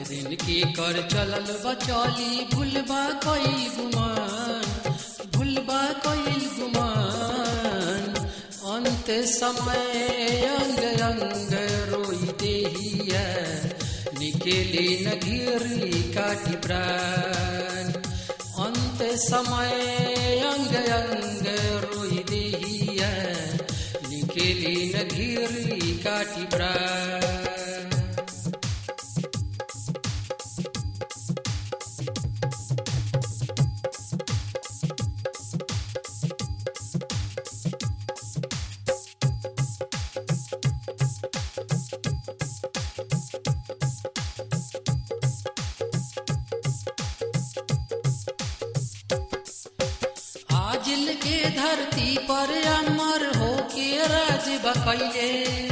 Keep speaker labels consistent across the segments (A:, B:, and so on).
A: दिन के कर चलल बचौली भूलबा कईल गुमान भूलबा कईल गुमान अंत समय अंग अंग रोई देहिया निकेले न घिरी काटी प्राण अंत समय अंग अंग रोई देहिया निकेले न घिरी काटी प्राण आजिल के धरती पर अमर हो के राज बकैले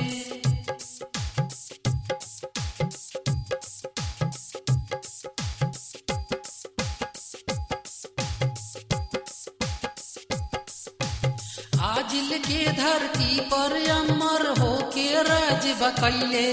A: आजिल के धरती पर अमर हो के राज बकैले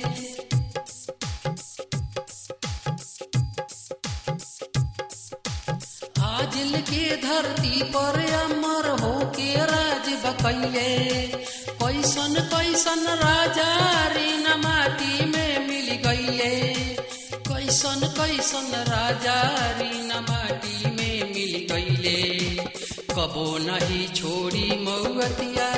A: आजिल के धरती पर अमर हो के राज बकैले कैसन कैसन राजा रे न माटी में मिल गईले कैसन कैसन राजा रे न माटी में मिल गईले कबो नहीं छोड़ी मऊअतिया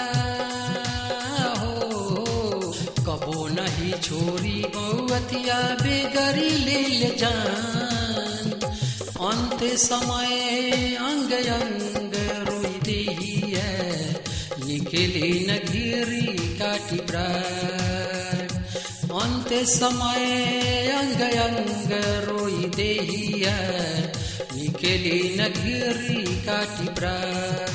A: हो कबो नहीं छोड़ी मऊअतिया बेगरी ले ले जान अंत समय अंग अंग रोई देहिया निकली न घिरी काटी प्राण अंत समय अंग अंग रोई देहिया निकली न घिरी काटी प्राण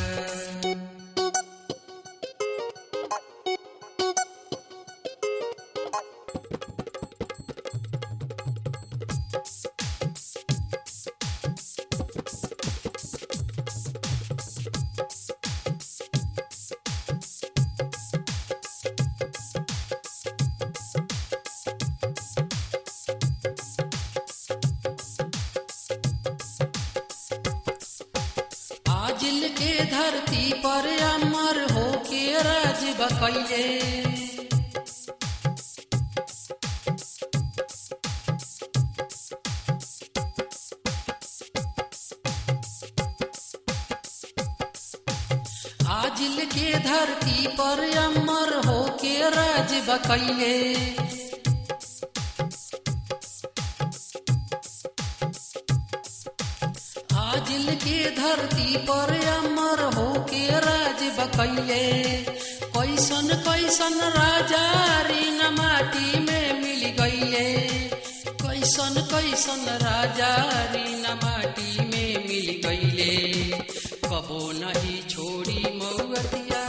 A: आजिल के धरती पर अमर हो के राज बकैले आजिल के धरती पर अमर हो के राज बकैले आजिल के धरती पर अमर हो के राज बकैले कैसन कैसन राजा रे न माटी में मिल गईले कैसन कैसन राजा रे न माटी में मिल गईले कबो नहीं छोड़ी मऊअतिया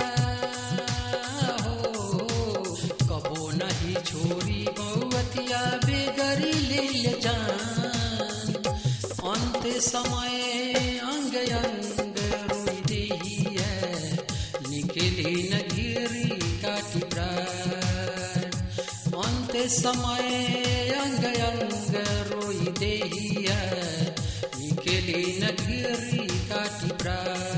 A: हो कबो नहीं छोड़ी मऊअतिया बेगरी ले ले जान अंत समय अंग अंग रोई देहिया निकली न घिरी काटी प्राण अंत समय अंग अंग रोई देहिया निकली न घिरी काटी प्राण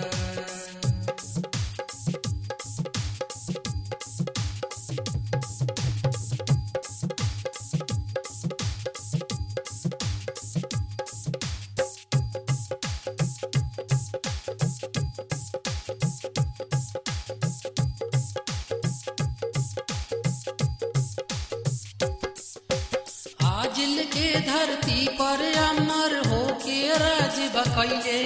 A: आजिल के धरती पर अमर हो के राज बकैले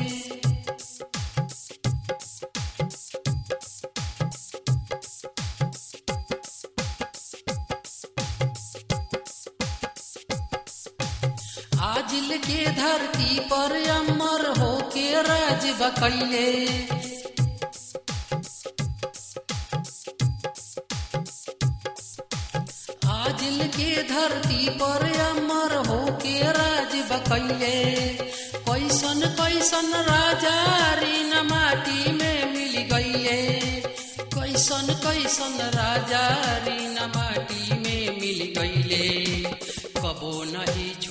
A: आजिल के धरती पर अमर हो के राज बकैले आजिल के धरती पर अमर हो के राज बकैले कैसन कैसन राजा रे न माटी में मिल गईले कैसन कैसन राजा रे न माटी में मिल गईले कबो नहीं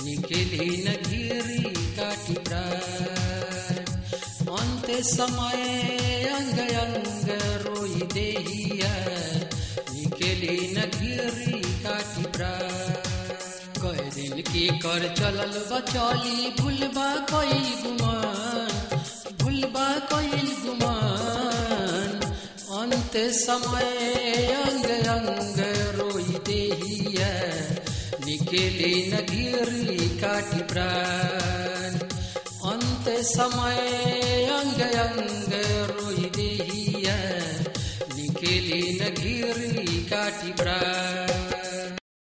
A: निकेली न घिरी काटी प्राण अन्त्य समय अङ्ग अङ्ग रोई देहिया निकेली न घिरी काटी प्राण कई दिन की कर चलल बचौली भूलबा कई गुमान भूलबा कईल गुमान अंत समय अंग अंग रोई देहिया निकेली न गिरी काटी प्राण अंत समय अंग अंग रोई देहिया निकेली न गिरी काटी प्राण